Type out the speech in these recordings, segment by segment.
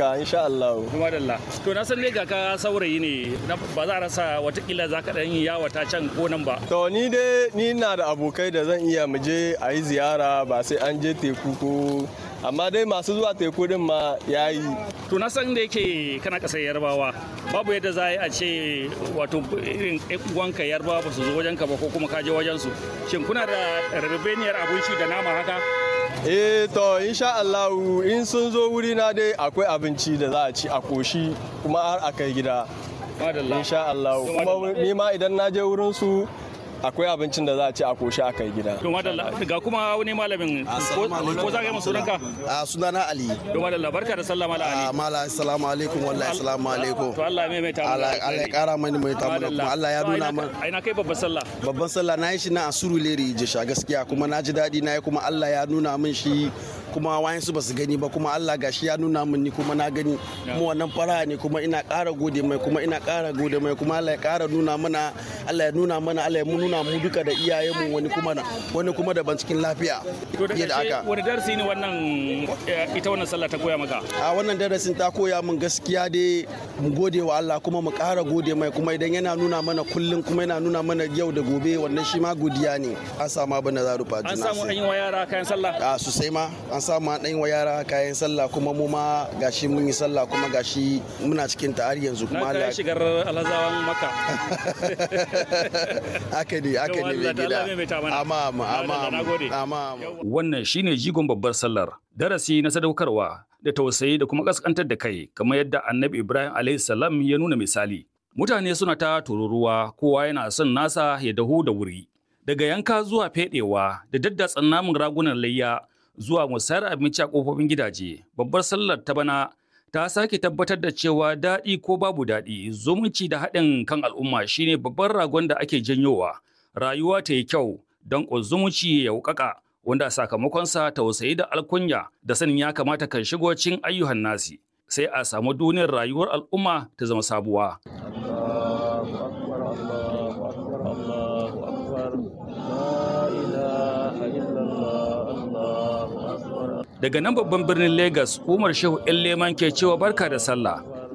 ka insha Allah kuma dalla to na san ne ga ka saurayi ne ba za a rasa watakila za ka dan yi yawata can ko nan ba to ni dai ni na da abokai da zan iya mu je a yi ziyara ba sai an je teku ko amma dai masu zuwa teku din ma ya yi to na san da yake kana kasar yarbawa babu yadda za a ce wato irin uwanka yarbawa ba su zo wajenka ba ko kuma ka je wajen su shin kuna da rabebeniyar abinci da nama haka eh to insha Allah in sun zo wuri na dai akwai abinci da za a ci a koshi kuma har a kai gida insha Allah kuma ni ma idan na je wurin su akwai abincin da za a ci a koshi a kai gida. To madalla ga kuma wani malamin ko za ka yi sunanka? A sunana Ali. To madalla barka da sallah mala Ali. Mala assalamu alaikum wallahi assalamu alaikum. To Allah mai mai ta Allah Allah ya kara mani mai ta kuma Allah ya nuna man. Aina kai babban sallah. Babban sallah na yi shi na Asuru Leri Jesha gaskiya kuma na ji daɗi na yi kuma Allah ya nuna min shi kuma wayansu ba su gani ba kuma Allah gashi ya nuna min ni kuma na gani kuma wannan fara ne kuma ina ƙara gode mai kuma ina ƙara gode mai kuma Allah ya ƙara nuna mana Allah ya nuna mana Allah ya nuna mu duka da iyayenmu wani kuma wani kuma daban cikin lafiya fiye da aka wani darasi ne wannan ita wannan sallah ta koya maka a wannan darasin ta koya min gaskiya dai mu gode wa Allah kuma mu ƙara gode mai kuma idan yana nuna mana kullum kuma yana nuna mana yau da gobe wannan shi ma godiya ne an samu abin da za rufa an samu an yi wa yara kayan sallah a sosai ma an samu an ɗan wa yara kayan sallah kuma mu ma gashi mun yi sallah kuma gashi muna cikin ta har yanzu kuma Allah ya shigar alhazawan maka haka ne haka ne mai gida amma amma amma wannan shine jigon babbar sallar darasi na sadaukarwa da tausayi da kuma kaskantar da kai kamar yadda annabi ibrahim alayhi salam ya nuna misali mutane suna ta tururuwa kowa yana son nasa ya dahu da wuri daga yanka zuwa fedewa da daddatsan namun ragunan layya zuwa musayar abinci a kofofin gidaje babbar sallar ta bana ta sake tabbatar da cewa daɗi ko babu daɗi zumunci da haɗin kan al'umma shine babban ragon da ake janyowa rayuwa ta yi kyau don zumunci ya wukaka wanda sakamakonsa tausayi da alkunya da sanin ya kamata kan shigo cin ayyuhan nasi sai a samu duniyar rayuwar al'umma ta zama sabuwa. Daga nan babban birnin Legas, Umar Shehu ‘yan Leman ke cewa barka da sallah.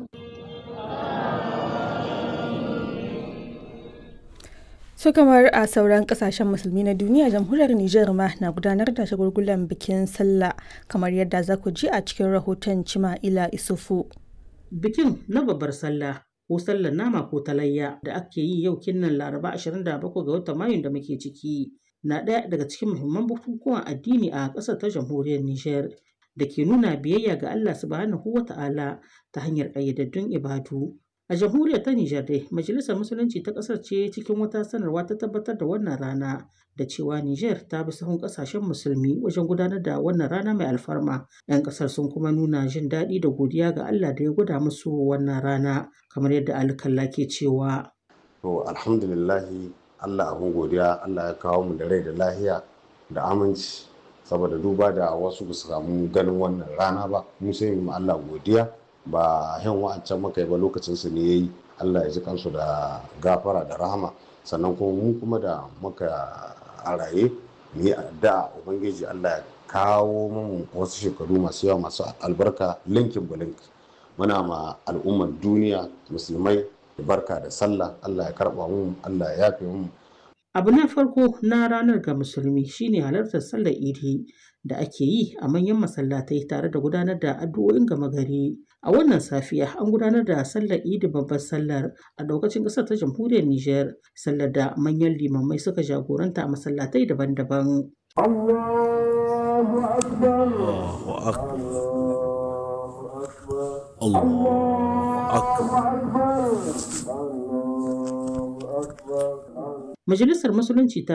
su kamar a sauran kasashen musulmi na duniya jamhuriyar Nijar ma na gudanar da shagulgulan bikin sallah kamar yadda za ku ji a cikin rahoton Cima'ila Isufu. Bikin na babbar sallah ko sallar nama ko talayya da ake yi yau kinnan Laraba 27 ga watan Mayun da muke ciki na ɗaya daga cikin muhimman bukukuwan addini a ƙasar ta jamhuriyar Nijar da ke nuna biyayya ga Allah subhanahu wa ta'ala ta hanyar ƙayyadaddun ibadu. A jamhuriyar ta Nijar dai, Majalisar Musulunci ta ƙasar ce cikin wata sanarwa ta tabbatar da wannan rana da cewa Nijar ta bi sahun ƙasashen musulmi wajen gudanar da wannan rana mai alfarma. 'Yan ƙasar sun kuma nuna jin daɗi da godiya ga Allah da ya gwada musu wannan rana kamar yadda alkalla ke cewa. To alhamdulillahi Allah abin godiya Allah ya kawo mu da rai da lahiya da aminci saboda duba da wasu ba su samu ganin wannan rana ba mu sai mu Allah godiya ba yan wa'ancan muka yi ba lokacin su ne yayi Allah ya ji kansu da gafara da rahama sannan kuma mu kuma da muka a raye mu yi addu'a ubangiji Allah ya kawo mu wasu shekaru masu yawa masu albarka linkin bulink muna ma al'ummar duniya musulmai barka da sallah Allah ya karba mu Allah ya yafe mu Abu na farko na ranar ga musulmi shine halartar sallar idi da ake yi a manyan masallatai tare da gudanar da addu'o'in gama gari. A wannan safiya an gudanar da sallar idi babbar sallar a daukacin ƙasar ta jamhuriyar Nijar, sallar da manyan limamai suka jagoranta a masallatai daban-daban. Allahu akbar. Allahu akbar. Majalisar Musulunci ta